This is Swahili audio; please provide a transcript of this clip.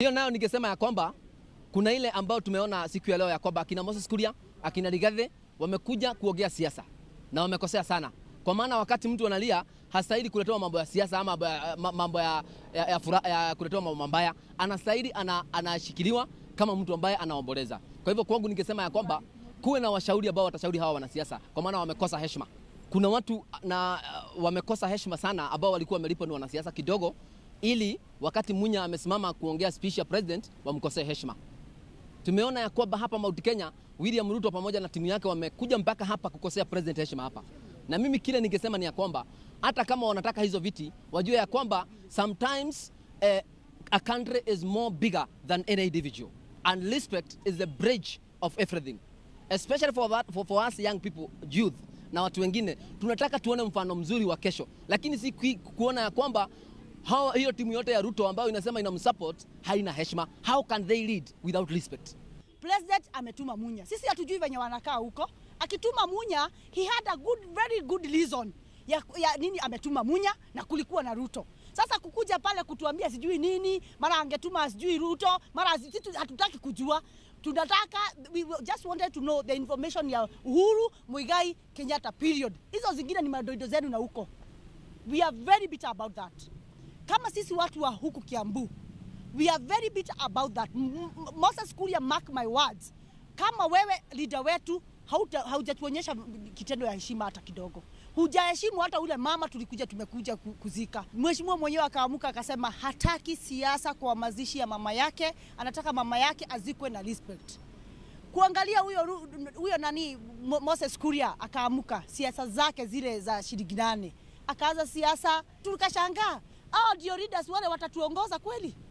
Hiyo nayo ningesema ya kwamba kuna ile ambayo tumeona siku ya leo ya kwamba akina Moses Kuria, akina Rigathi wamekuja kuongea siasa na wamekosea sana, kwa maana wakati mtu analia hastahili kuletewa mambo ya siasa ama mambo ya, ya, ya, fura, ya kuletewa mambo mabaya. Anastahili ana, anashikiliwa kama mtu ambaye anaomboleza. Kwa hivyo kwangu ningesema ya kwamba kuwe na washauri ambao watashauri hawa wanasiasa, kwa maana wamekosa heshima. Kuna watu na uh, wamekosa heshima sana ambao walikuwa wamelipwa ni wanasiasa kidogo, ili wakati Munya amesimama kuongea speech ya president wamkosee heshima. Tumeona ya kwamba hapa Mount Kenya William Ruto pamoja na timu yake wamekuja mpaka hapa kukosea president heshima hapa, na mimi kile ningesema ni ya kwamba hata kama wanataka hizo viti wajue ya kwamba sometimes eh, a country is more bigger than any individual and respect is the bridge of everything especially for, that, for, for us young people youth na watu wengine tunataka tuone mfano mzuri wa kesho, lakini si kuona ya kwamba hawa, hiyo timu yote ya Ruto ambayo inasema inamsupport haina heshima. How can they lead without respect? President ametuma Munya, sisi hatujui venye wanakaa huko. Akituma Munya, he had a good, very good reason ya, ya nini ametuma Munya na kulikuwa na Ruto. Sasa kukuja pale kutuambia sijui nini, mara angetuma sijui Ruto, mara sisi hatutaki kujua tunataka we just wanted to know the information ya Uhuru Muigai Kenyatta period. Hizo zingine ni madoido zenu na huko. We are very bitter about that. Kama sisi watu wa huku Kiambu, we are very bitter about that. Moses Kuria, mark my words, kama wewe leader wetu haujatuonyesha kitendo ya heshima hata kidogo, hujaheshimu hata ule mama tulikuja tumekuja kuzika. Mheshimiwa mwenyewe akaamuka akasema hataki siasa kwa mazishi ya mama yake, anataka mama yake azikwe na respect. Kuangalia huyo huyo nani Moses Kuria akaamuka siasa zake zile za shilingi nane, akaanza siasa, tukashangaa hao ndio leaders wale watatuongoza kweli?